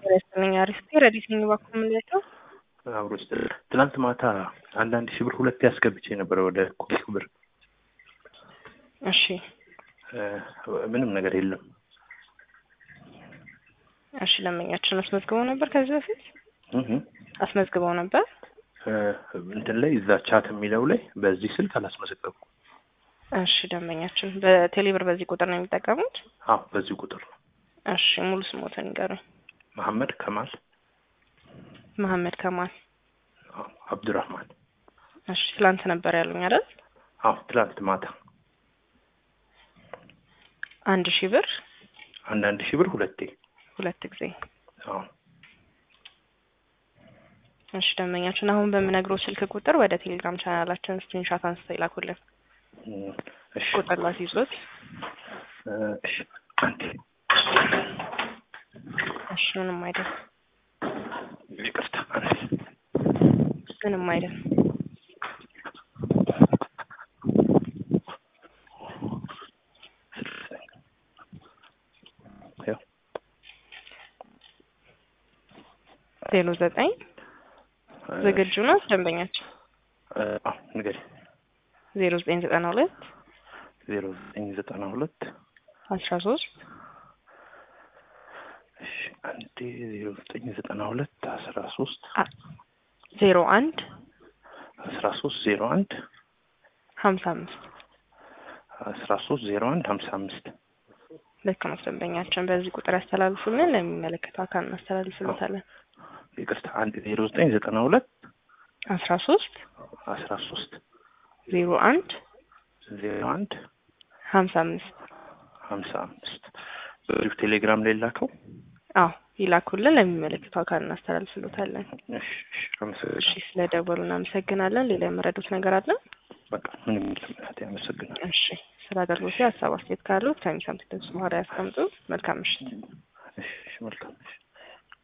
ስለስተኛ አሪፍ ረዲት ነኝ እባክዎ የምንላቸው አብሮ ስ ትናንት ማታ አንዳንድ ሺህ ብር ሁለት ያስገብቼ ነበረ ወደ ኮክ ብር እሺ ምንም ነገር የለም። እሺ ለመኛችን አስመዝግበው ነበር ከዚህ በፊት እህ አስመዝግበው ነበር እንትን ላይ እዛ ቻት የሚለው ላይ በዚህ ስልክ አላስመዘገብኩም። እሺ ደንበኛችን በቴሌብር በዚህ ቁጥር ነው የሚጠቀሙት? አዎ በዚህ ቁጥር ነው። እሺ ሙሉ ስሞትን ንገሩኝ። መሐመድ ከማል መሐመድ ከማል አዎ፣ አብዱራህማን እሺ ትላንት ነበር ያሉኝ አይደል? አዎ ትላንት ማታ አንድ ሺህ ብር አንዳንድ ሺህ ብር ሁለቴ ሁለት ጊዜ አዎ እሺ ደንበኛችን አሁን በምነግረው ስልክ ቁጥር ወደ ቴሌግራም ቻናላችን ስክሪንሻት አንስተው ይላኩልን። እሺ ቁጥር ላስይዞት። እሺ አንዴ እሺ ምንም አይደል፣ ይቅርታ አንዴ ምንም አይደል። ያው ዜሮ ዘጠኝ ዝግጁ ነው ደንበኛችን? አዎ ንገሪኝ። ዜሮ ዘጠኝ ዘጠና ሁለት ዜሮ ዘጠኝ ዘጠና ሁለት አስራ ሶስት እሺ አንዴ ዜሮ ዘጠኝ ዘጠና ሁለት አስራ ሶስት ዜሮ አንድ አስራ ሶስት ዜሮ አንድ ሀምሳ አምስት አስራ ሶስት ዜሮ አንድ ሀምሳ አምስት ልክ ነው ደንበኛችን። በዚህ ቁጥር ያስተላልፉልን፣ ለሚመለከተው አካል እናስተላልፍለታለን። ይቅርታ አንድ ዜሮ ዘጠኝ ዘጠና ሁለት አስራ ሶስት አስራ ሶስት ዜሮ አንድ ዜሮ አንድ ሀምሳ አምስት ሀምሳ አምስት በዚሁ ቴሌግራም ላይ ላከው። አዎ ይላኩልን፣ ለሚመለከተው አካል እናስተላልፍለታለን። እሺ እሺ እሺ አመሰግናለሁ። ስለ ደወሉ እናመሰግናለን። ሌላ የመረዱት ነገር አለ? በቃ ምንም የለም እናቴ አመሰግናለሁ። እሺ ስለ አገልግሎት ሀሳብ አስተያየት ካሉት ከሚሰሙት ድምጽ በኋላ ያስቀምጡ። መልካም ምሽት። እሺ እሺ መልካም እሺ